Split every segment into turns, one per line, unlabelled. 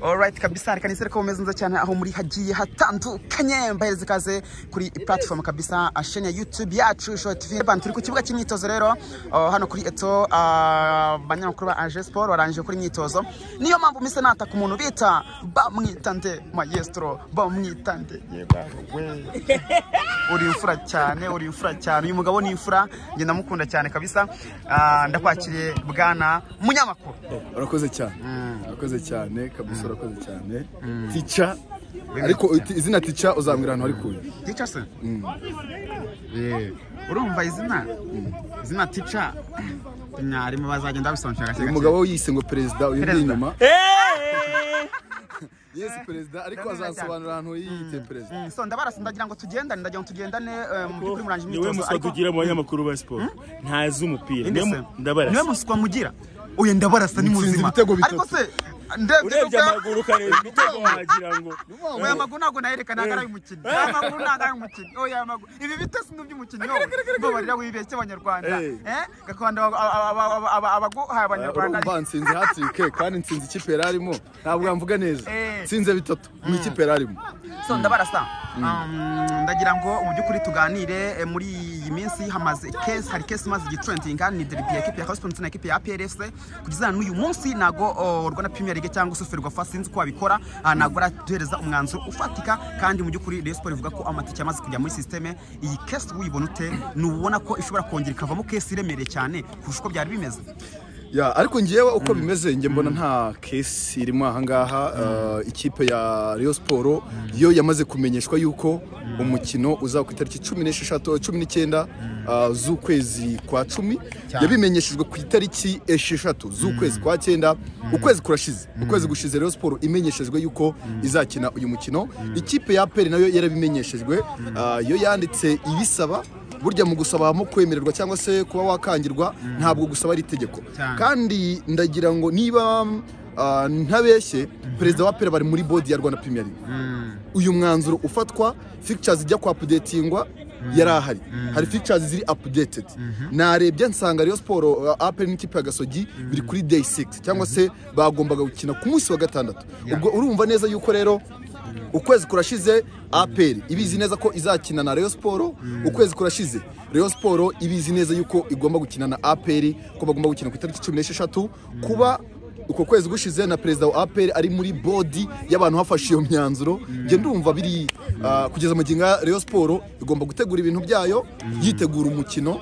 Alright kabisa reka nisere ko meze neza cyane aho muri hagiye hatandukanye mbahereze ikaze kuri platform kabisa uh, shene ya YouTube yacu Short TV Ban turi ku kibuga cy'imyitozo rero uh, hano kuri Eto abanyamakuru ba AG Sport barangije kuri imyitozo niyo mpamvu mise nataka umuntu bita bamwitande maestro bamwitande yebawe uri imfura cyane uri imfura cyane uyu mugabo ni imfura njye ndamukunda cyane kabisa Ah, ndakwakiriye bwana munyamakuru
urakoze cyane urakoze cyane kabisa urakoze cyane tica ariko uti- izina tica uzambwira ahantu hari kuyu
Teacher se? Eh, urumva izina izina tica mwarimu bazagenda babisobanukira gake
uyu
gake.
mugabo yise ngo perezida uyu ni
Perezida.
inyuma yesi perezida ariko azasobanura ahantu yiyite perezida
Mm, so ndabarasa ndagira ngo tugendane ndagira ngo tugendane eh, mu by'ukuri murangije
niwe
imyitozo
muswa tugira mu banyamakuru ba siporo ntazi umupira
Indi
niwe
se?
mu- ndabarasa
niwe muswa mugira oya ndabarasa ni
Mutsinze
muzima
ibitego bitatu.
ariko se ndebye
urebye
nuka-
amaguru ukareba imitego wagira ngo
oya amaguru ntabwo nayerekana agara y'umukinnyi oya amaguru ntabwo ari umukinnyi oya amaguru ibi bitesi ni iby'umukinnyi wowe ngo barira wibeshye abanyarwanda
Eh.
eh gakondo aba- aba- aba- aba- abaguhaye abanyarwanda
urumva nsinze hatirike kandi nsinze ikipe yari arimo ntabwo yamvuga neza
Eh.
nsinze bitatu mu ikipe yari arimo
so ndabarasa Um, ndagira ngo mu by'ukuri tuganire eh, muri iyi minsi hamaze kesi hari kesi imaze igitrentinga ni deribi ya ekipi ya Houston ndetse na ekipi ya APR FC kugeza n'uyu munsi nago oh, Rwanda Premier League cyangwa se Ferwafa sinzi ko babikora ah, nago aratuhereza umwanzuro ufatika kandi mu by'ukuri Rayon Sport ivuga ko amatike yamaze kujya muri systeme iyi kesi uyibona ute nubona ko ishobora kongera ikavamo kesi iremereye cyane kurusha uko byari bimeze
Ya, ariko ngewe uko bimeze njye mbona nta kesi irimo ahangaha eh, ikipe ya Rayon Sport yo yamaze kumenyeshwa yuko umukino uzaba ku itariki cumi n'esheshatu cumi n'icyenda eh, z'ukwezi kwa cumi yabimenyeshejwe ku itariki esheshatu z'ukwezi kwa cyenda ukwezi kurashize ukwezi gushize Rayon Sport imenyeshejwe yuko izakina uyu mukino ikipe ya APR nayo yarabimenyeshejwe eh, yo yanditse ibisaba burya mu gusaba mu kwemererwa cyangwa se kuba wakangirwa ntabwo gusaba ari itegeko
Cyane.
kandi ndagira ngo niba ah, ntabeshye perezida wa pera bari muri bodi ya rwanda premier league uyu mwanzuro ufatwa fictures ijya ku updatingwa yari ahari hari fictures ziri updated narebye nsanga Rayon Sport apel n'ikipe ya gasogi biri kuri day 6 cyangwa se bagombaga gukina ku munsi wa gatandatu ubwo urumva neza yuko rero ukwezi kurashize APR ibizi neza ko izakina na Rayon Sport ukwezi kurashize Rayon Sport ibizi neza yuko igomba gukina na APR ko bagomba gukina ku itariki 16 kuba uko kwezi gushize na perezida wa APR ari muri bodi y'abantu hafashe iyo myanzuro nge ndumva biri ah, kugeza mu ginga Rayon Sport igomba gutegura ibintu byayo yitegura umukino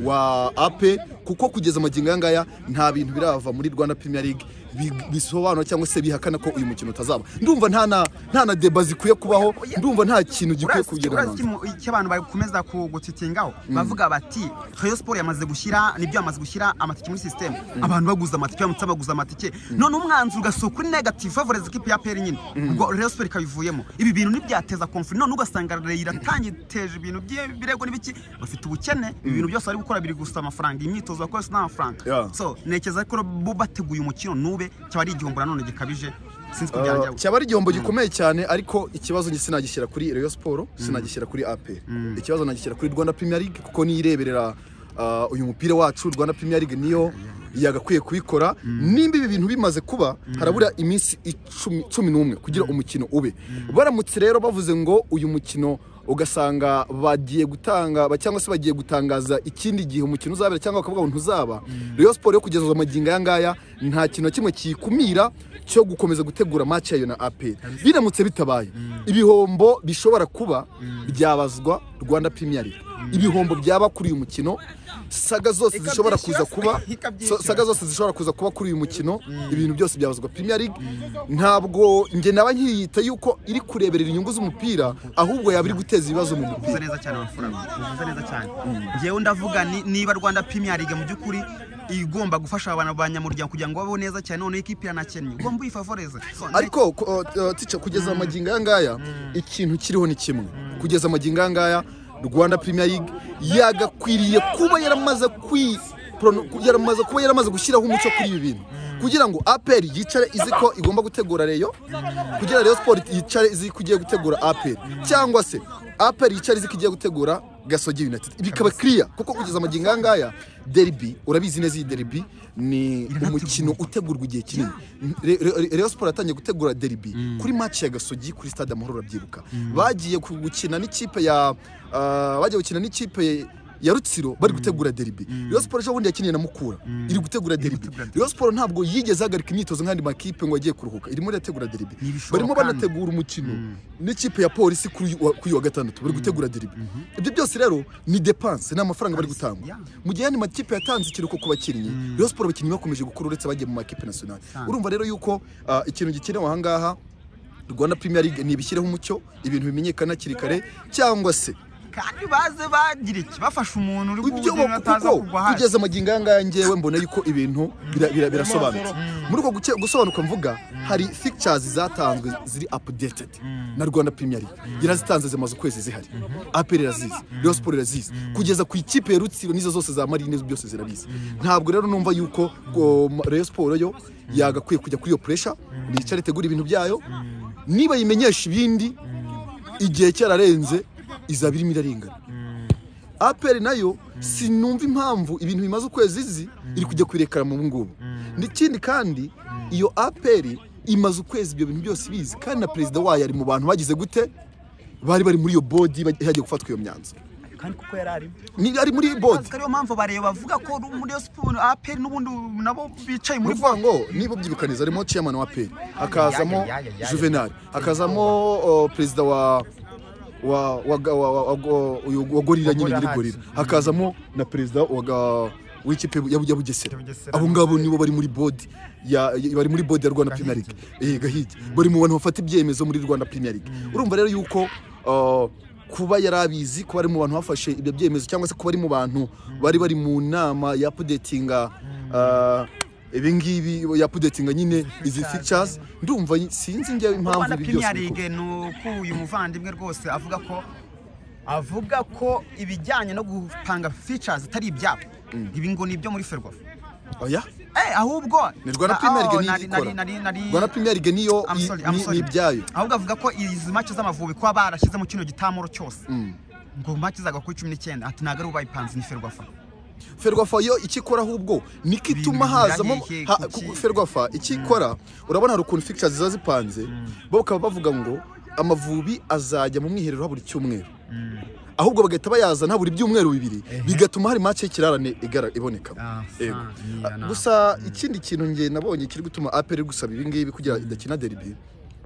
wa AP kuko kugeza magingo aya ngaya nta bintu birava muri Rwanda Premier League bi- bisobanura cyangwa se bihakana ko uyu mukino utazaba ndumva nta na nta na deba zikwiye kubaho ndumva nta kintu gikwiye
urazi
kugira
urazi
ngo
ikintu- icyo abantu bakomeza ku- gutitingaho bavuga bati Rayon Sport yamaze gushyira nibyo yamaze gushyira amatike muri system abantu baguza amatike baramutse baguza amatike none umwanzuro ugasohoka kuri negative favorite ikipe ya PL nyine ubwo Rayon Sport ikabivuyemo ibi bintu ntibyateza conflict none ugasanga Rayon iratangeteje ibintu by'ibirego n'ibiki bafite ubukene ibi bintu byose bari gukora biri gusa amafaranga imyitozo bakoresha n'amafaranga
Yeah.
so nekeza ko bo bateguye umukino nube cyaba ari igihombo nanone gikabije sinzi ko byajya
Uh, cyaba ari igihombo gikomeye cyane ariko ikibazo njye sinagishyira kuri Rayon Sport sinagishyira kuri AP ikibazo nagishyira kuri Rwanda Premier League kuko niyireberera uh, uyu mupira wacu Rwanda Premier League niyo yagakwiye kubikora nimba ibi bintu bimaze kuba harabura iminsi icumi- cumi n'umwe kugira umukino ube baramutse rero bavuze ngo uyu mukino ugasanga bagiye gutanga ba- cyangwa se bagiye gutangaza ikindi gihe umukino uzabera cyangwa bakavuga ngo ntuzaba Rayon Sport yo kugeza amagingo aya ngaya nta kintu na kimwe kiyikumira cyo gukomeza gutegura match yayo na APR biramutse bitabaye ibihombo bishobora kuba byabazwa Rwanda Premier League ibihombo byaba kuri uyu mukino saga zose zishobora kuza kuba
ikabyishyura.
so- saga zose zishobora kuza kuba kuri uyu mukino ibintu byose byabazwa Premier League ntabwo nge naba nkiyita yuko iri kureberera inyungu z'umupira ahubwo yaba iri guteza ibibazo mu mupira
uvuze neza cyane amafaranga uvuze neza cyane ngewe ndavuga ni- niba rwanda premier league mu by'ukuri igomba gufasha abantu banyamuryango kugira ngo babeho neza cyane noneho ikipe iranakennye ugomba uyifavoreze So,
ariko ku- uh, uh, tica kugeza amagingo aya ngaya ikintu kiriho ni kimwe kugeza amagingo aya ngaya rwanda premier league yagakwiriye kuba yaramaze kwi prono- ku- yaramaze kuba yaramaze gushyiraho umuco kuri ibi bintu kugira ngo apr yicare izi ko igomba gutegura reyo kugira reyo sport yicare izi ko igiye gutegura apr cyangwa se apr yicare izi ko igiye gutegura gasogi united ibi bikaba kiriya kuko kugeza amagingo aya ngaya deribi urabizi neza iyi deribi ni umukino utegurwa igihe kinini Re- Re- Re- rayon siporo yatangiye gutegura deribi kuri match ya gasogi kuri stade amahoro urabyibuka bagiye ku- gukina n'ikipe ya ah, bagiye gukina n'ikipe ya rutsiro bari gutegura deribi rayon siporo ejo bundi yakiniye na mukura iri gutegura deribi rayon siporo ntabwo yigeze ahagarika imyitozo nk'andi makipe ngo agiye kuruhuka irimo irategura deribi
ibishoboka.
barimo banategura umukino n'ikipe ya polisi kuri uyu wa- kuri uyu wa gatandatu bari gutegura deribi ibyo byose rero ni depanse ni amafaranga bari gutanga
yeah.
mu gihe andi makipe yatanze ikiruhuko ku bakinnyi rayon siporo abakinnyi bakomeje gukura uretse abagiye mu makipe nationale urumva rero yuko ah, ikintu gikenewe aha ngaha rwanda premier league ntibishyireho umucyo ibintu bimenyekana hakiri kare cyangwa se
kandi baze bagira iki bafashe umuntu uri
ibyo
kuwugira ataza
kuko
kugwa hasi
kugeza amagingo aya ngaya ngewe mbona yuko ibintu bira- bira- birasobanutse muri uko guke- gusobanuka mvuga hari fictures zatanzwe ziri updated na rwanda premier league yarazitanze zimaze ukwezi zihari apr irazizi rayon sport irazizi kugeza ku ikipe ya rutsiro n'izo zose za marine byose zirabizi ntabwo rero numva yuko ngo ma- rayon sport yo yagakwiye kujya kuri iyo pressure nicare itegura ibintu byayo niba yimenyesha ibindi igihe cyararenze izaba irimo irarengana aperi nayo sinumva impamvu ibintu bimaze ukwezi izi iri kujya kuyirekara mu ngubu n'ikindi kandi iyo aperi imaze ukwezi ibyo bintu byose ibizi kandi na perezida wayo ari mu bantu bagize gute bari bari muri iyo bodi yagiye gufatwa iyo myanzuro
kandi kuko yari arimo
ni ari muri bodi
ariyo mpamvu bareba bavuga ko muri Rayon siporo aperi n'ubundi nabo bicaye
ni
muri
ukuvuga ngo niba ubyibukaniriza harimo chairman wa aperi hakazamo
Yaya, yaya, yaya.
juvenal hakazamo o, perezida wa wa wa wa- wa- wa- wa- uyu wa gorira nyine
Gorilla
nyirigorira
Hearts.
hakazamo na perezida wa ga- w'ikipe ya ya bugesera
Bugesera.
abo ngabo nibo bari muri bodi ya ya- bari muri bodi ya Rwanda Premier League eh gahigi bari mu bantu bafata ibyemezo muri Rwanda Premier League urumva rero yuko uh, kuba yarabizi kuba ari mu bantu bafashe ibyo byemezo cyangwa se kuba ari mu bantu bari bari mu nama ya updatinga uh, ibi ngibi ya updatinga nyine izi features ndumva sinzi njyewe impamvu
Rwanda
ibi byose
Premier
bikorwa.
League ni uko uyu muvandimwe rwose avuga ko avuga ko ibijyanye no gupanga features atari ibyabo ibi ngo ni ibyo muri ferwafa
oya
Eh, ahubwo
ni Rwanda
Ah,
Premier
oh,
League
nari- nari-
niyo
nari-
ikora
nari-
Rwanda Premier League niyo
I'm
i-
sorry, I'm
ni-
sorry.
ni ibyayo
ahubwo avuga ko izi mace z'amavubi kuba barashyize mu kino gitamuro cyose ngo mace zaga kuri cumi n'icyenda ati ntabwo ari ubayipanze ni ferwafa
ferwafa yo ikikora ahubwo niko ituma
Ibintu
hazamo
birangiye
ha-
kuki-
kuko ferwafa ikikora urabona hari ukuntu fixtures ziba zipanze bo bakaba bavuga ngo amavubi azajya mu mwiherero habura icyumweru ahubwo bagahita bayazana habura ibyumweru bibiri bigatuma hari match y'ikirarane igara- ibonekamo
Ah,
Yego.
ah, niya, na-
gusa ikindi kintu nge nabonye kiri gutuma aperi gusaba ibi ngibi kugira idakina deribi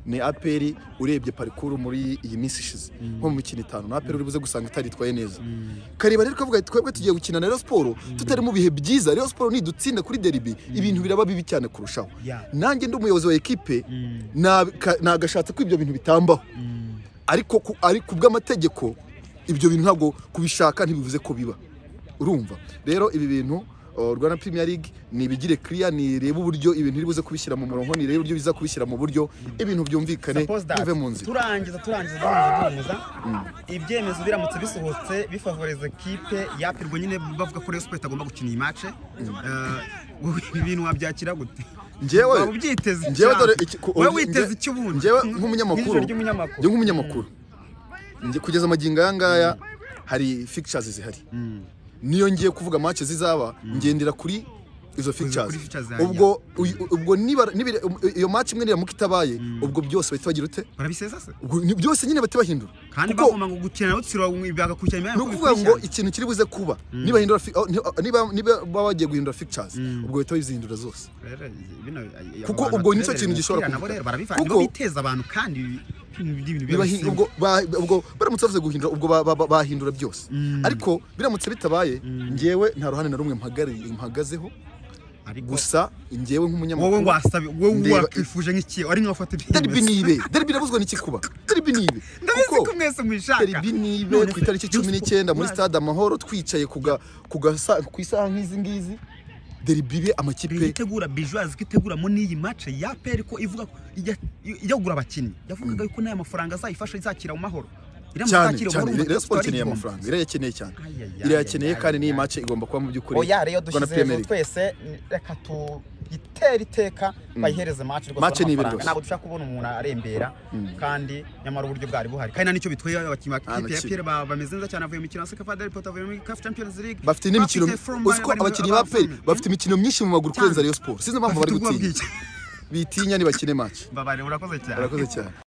ni aperi urebye parikuru muri iyi minsi ishize nko mu mikino itanu na aperi uri buze gusanga itaritwaye neza kareba rero kavuga ati twebwe tugiye gukina na Rayon Sport tutari mu bihe byiza Rayon Sport nidutsinda kuri deribi ibintu biraba bibi cyane kurushaho
Yeah.
nanjye ndi umuyobozi wa ekipe na- ka- nagashatse ko ibyo bintu bitambaho ariko ku- ari ku bw'amategeko ibyo bintu ntabwo kubishaka ntibivuze ko biba urumva rero ibi bintu o, rwanda premier league ni ibigire clear nireba uburyo ibintu iri buze kubishyira mu murongo nireba uburyo biza kubishyira mu buryo ibintu byumvikane
Suppose that.
bive mu nzira
turangiza turangiza duhumuje duhumuza ibyemezo biramutse bisohotse bifavoriza kipe yapirwa nyine bavuga ko Rayon Sport itagomba gukina iyi mace ibi bintu wabyakira gute
Njyewe-
Waba ubyiteze
njyewe dore iki- ku-
we
nge-
witeze iki ubundi
njyewe
Nk'ijoro
nk'umunyamakuru njye
ry'umunyamakuru
nk'umunyamakuru njye kugeza amagingo aya ngaya hari fictures zihari niyo ngiye kuvuga match zizaba ngendera kuri izo fictures
kuri features zihari,
ubwo uyu- ubwo niba niba- iyo match imwe niramuka itabaye ubwo byose bahita bagira ute
barabisesa se
ubwo ni byose nyine bahita bahindura
kandi
Kuko-
bagomba ngo gukina na rutsiro bagakurikira imyanya
ni ukuvuga ngo ikintu kiri buze kuba niba hindura fi- oh, ni- oh, niba niba baba bagiye guhindura fictures ubwo bahita bazihindura zose Kuko ubwo nicyo kintu gishobora
kuba nabo
kuvuga.
rero barabifata
Kuko-
nibo biteza abantu kandi ibi- ibintu
Niba hi-
bibahisemo.
ubwo ba- ubwo baramutse bavuze guhindura ubwo ba- ba- ba- bahindura byose ariko biramutse bitabaye njyewe nta ruhande na rumwe mpagariye- mpagazeho
ariko
gusa njyewe
wowe
nk'umunyamakuru
wasabi wowe
Ndeba-
wakifuje nk'iki ari nkafata
deribi ni ibe deribi irabuzwa n'iki kuba deribi ni ibe
ndabizi
Kuko
ko mwese mwishaka
deribi ni ibe ku itariki cumi n'icyenda muri stade amahoro twicaye ku ga- ku gasa- ku isaha nk'izi ngizi deribi ibe amakipe
itegura bijuwazi ko iteguramo n'iyi mace ya peri ko ivuga ko ijya ijya kugura abakinnyi yavugaga yuko n'aya mafaranga azayifasha izakira mu mahoro iramutse
cyane
izakira mu
cyane
mahoro,
Rayon Sport
ari
ikeneye
igihombo.
amafaranga irayakeneye cyane
Ay, ay, ay,
irayakeneye
ay,
kandi
ay,
n'iyi
ay.
match igomba kuba mu by'ukuri
oya rero
Rwanda
dushyize
Premier
hejuru
League.
twese ni- reka tu itera iteka bayihereze match rwose
Match ni ibintu
amafaranga.
byose.
ntabwo dushaka kubona umuntu arembera kandi nyamara uburyo bwari buhari kandi nicyo bitwaye abakinnyi ba
Ah,
kipe ya
makipe.
PL ba- bameze neza cyane avuye mu mikino ya CAF Adel Potro avuye muri CAF Champions League
bafite n'imikino
Bafite from-
uzi ko
bari muri-
abakinnyi ba
abafite-
peri bafite imikino myinshi mu maguru kurenza rayon siporo sinzi impamvu
Bafite
bari
ubwoba
gutinya
bwinshi.
bitinya ntibakine match
Mbabare urakoze cyane
barakoze cyane